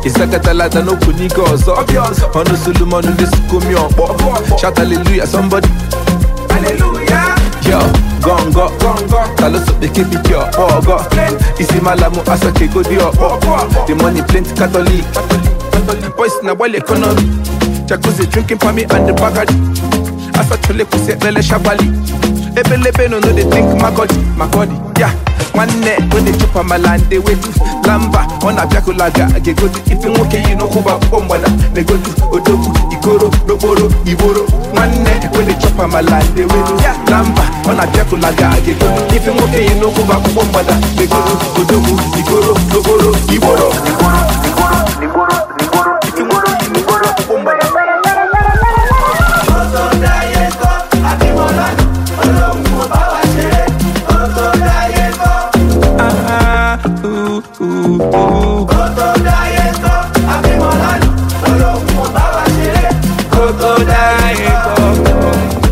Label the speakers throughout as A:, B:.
A: ịsakatalata n'okwu n'ike ọzọ ọnụ solomon na-esikomi ọkpọ shout hallelujah somebody yo gongo taloso bekee piki ọkpọ ọgọ isi malamu asakego dị ọkpọ the money plenty catholic boys na gbali economy jacuzzi drinking pami and the bagadi asachole kwụsị ekpele shabali ebelebe no no dey think makodi makodi ya nwanne wey dey chop amala and dey wetu lamba ọ na-abịakụlaga ga-egodu ife nwoke yi n'ụkwụba akwụkwọ mgbada na-egodu odogwu ikoro n'okporo igboro nwanne wey dey chop amala and dey wetu lamba ọ na-abịakụlaga ga-egodu ife nwoke yi n'ụkwụba akwụkwọ mgbada na-egodu odogwu ikoro n'okporo igboro ife nwoke yi n'ụkwụba akwụkwọ mgbada Ah, ooh, ooh, ooh. Koko daye koko.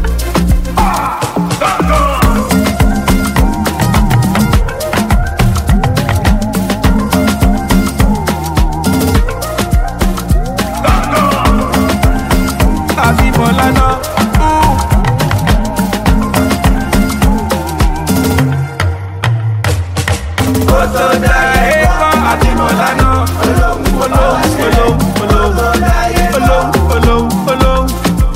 A: Abímbọ́lá náà. ooh. Koko daye koko. Abímbọ́lá náà. Olóhùn, olóhùn, olóhùn, olóhùn, olóhùn, olóhùn.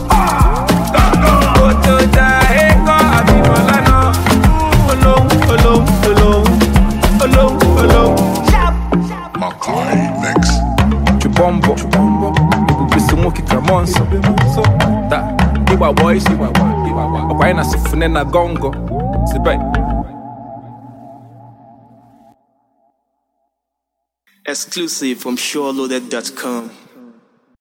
A: Koko daye koko. Abímbọ́lá náà. Olóhùn, olóhùn, olóhùn, olóhùn, olóhùn.
B: Makai Mix.
A: Chubombo Ebube so nwoke ka mọ nsọ Ta Igba boys Ọkwa anyị na sifune na gongo Sibe
C: Exclusive from SureLoaded.com.